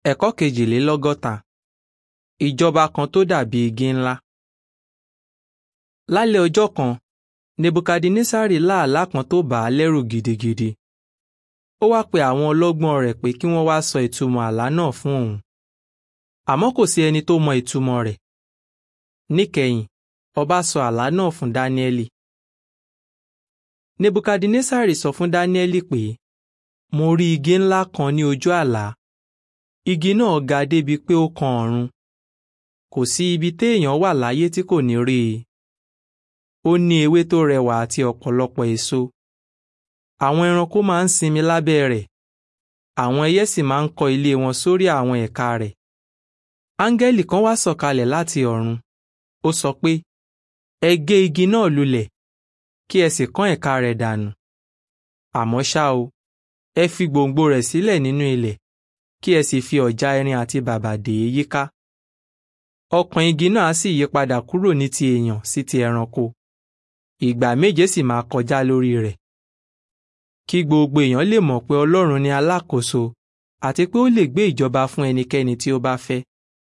Ẹ̀kọ́ kejìlélọ́gọ́ta. Ìjọba kan tó dàbí igi ńlá. Lálẹ́ ọjọ́ kan, Nebukadnesari lá àlá kan tó bà á lẹ́rù gidigidi. Ó wá pe àwọn ọlọ́gbọ́n rẹ̀ pé kí wọ́n wá sọ ìtumọ̀ àlá náà fún òun. Àmọ́ kò sí ẹni tó mọ ìtumọ̀ rẹ̀. Níkẹyìn, ọba sọ àlá náà fún Dáníẹ́lì. Nebukadnesari sọ fún Dáníẹ́lì pé, Mo rí igi ńlá kan ní ojú àlá. Igi náà ga débi pé ó kan ọ̀run. Kò sí ibi téèyàn wà láyé tí kò ní rí i. Ó ní ewé tó rẹwà àti ọ̀pọ̀lọpọ̀ èso. Àwọn ẹranko máa ń sinmi lábẹ́ rẹ̀. Àwọn ẹyẹ sì máa ń kọ́ ilé wọn sórí àwọn ẹ̀ka rẹ̀. Áńgẹ́lì kan wá sọ̀kalẹ̀ láti ọ̀run. Ó sọ pé, Ẹ gé igi náà lulẹ̀, kí ẹ sì kán ẹ̀ka rẹ̀ dànù. Àmọ́ ṣá o, ẹ fi gbòǹgbò rẹ̀ sílẹ̀ nínú ilẹ̀, kí ẹ sì fi ọ̀já irin àti bàbà dè é yíká. Ọkàn igi náà á sì yí padà kúrò ní ti èèyàn sí ti ẹranko. Ìgbà méje sì máa kọjá lórí rẹ̀. Kí gbogbo èèyàn lè mọ̀ pé Ọlọ́run ni alákòóso àti pé ó lè gbé ìjọba fún ẹnikẹ́ni tí ó bá fẹ́.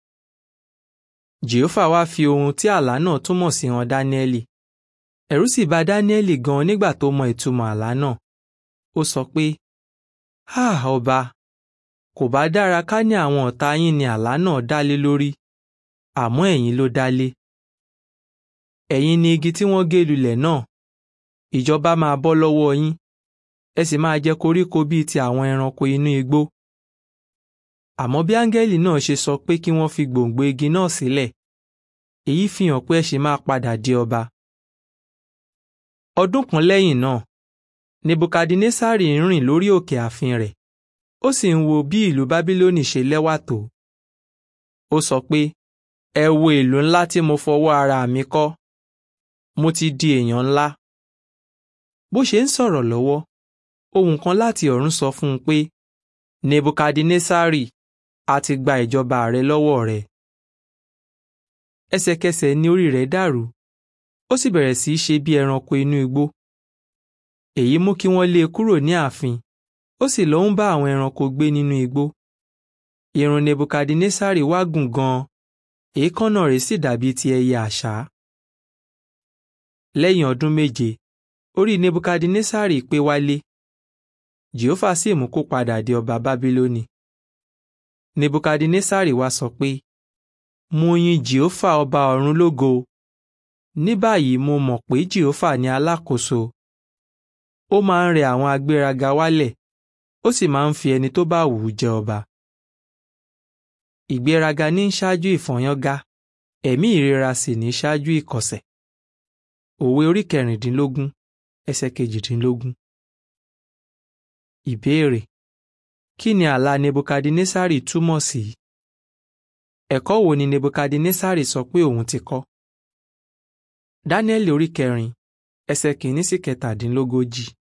Jèhófà wá fi ohun tí àlá náà túmọ̀ sí hàn Dáníẹ́lì. Ẹ̀rù sì bà Dáníẹ́lì gan nígbà tó mọ ìtumọ̀ àlá náà. Ó sọ pé, Háà ọba, kò bá dára ká ní àwọn ọ̀tá yín ni àlá náà dálé lórí, àmọ́ ẹ̀yin ló dálé. Ẹ̀yin ni igi tí wọ́n gé lulẹ̀ náà. Ìjọba máa bọ́ lọ́wọ́ yín, ẹ sì máa jẹ koríko bíi ti àwọn ẹranko inú igbó. Àmọ́ bí áńgẹ́lì náà ṣe sọ pé kí wọ́n fi gbòǹgbò igi náà sílẹ̀, èyí fi hàn pé ẹ ṣì máa padà di ọba. Ọdún kan lẹ́yìn náà, Nebukadnesari ń rìn lórí òkè ààfin rẹ̀, ó sì ń wo bí ìlú Bábílónì ṣe lẹ́wà tó. Ó sọ pé, ẹ wo ìlú ńlá tí mo fọwọ́ ara mi kọ́. Mo ti di èèyàn ńlá. Bó ṣe ń sọ̀rọ̀ lọ́wọ́, ohùn kan láti ọ̀run sọ fún un pé, Nebukadnesari, a ti gba ìjọba rẹ lọ́wọ́ rẹ. Ẹsẹ̀kẹsẹ̀ ni orí rẹ̀ dàrú, ó sì bẹ̀rẹ̀ sí í ṣe bí ẹranko inú igbó. Èyí mú kí wọ́n lé e kúrò ní ààfin, ó sì lọ ń bá àwọn ẹranko gbé nínú igbó. Irun Nebukadnesari wá gùn gan-an, èékánná rẹ̀ sì dàbí ti ẹyẹ àṣá. Lẹ́yìn ọdún méje, orí Nebukadnesari pé wálé. Jèhófà sì mú kó padà di ọba Bábílónì. Nebukadnesari wá sọ pé, Mo yin Jèhófà ọba ọ̀run lógo. Ní báyìí mo mọ̀ pé Jèhófà ni alákòóso. Ó máa ń rẹ àwọn agbéraga wálẹ̀, ó sì máa ń fi ẹni tó bá wù ú jẹ ọba. Ìgbéraga ní ń ṣáájú ìfọ̀yánga, ẹ̀mí ìrera sì ní ṣáájú ìkọ̀sẹ̀. Òwe orí kẹrìndínlógún, ẹsẹ̀ kejìdínlógún. Ìbéèrè: Kí ni àlá Nebukadnesari túmọ̀ sí? Ẹ̀kọ́ wo ni Nebukadnesari sọ pé òun ti kọ́? Dáníẹ́lì orí kẹrin, ẹsẹ̀ kìíní sí kẹtàdínlógójì.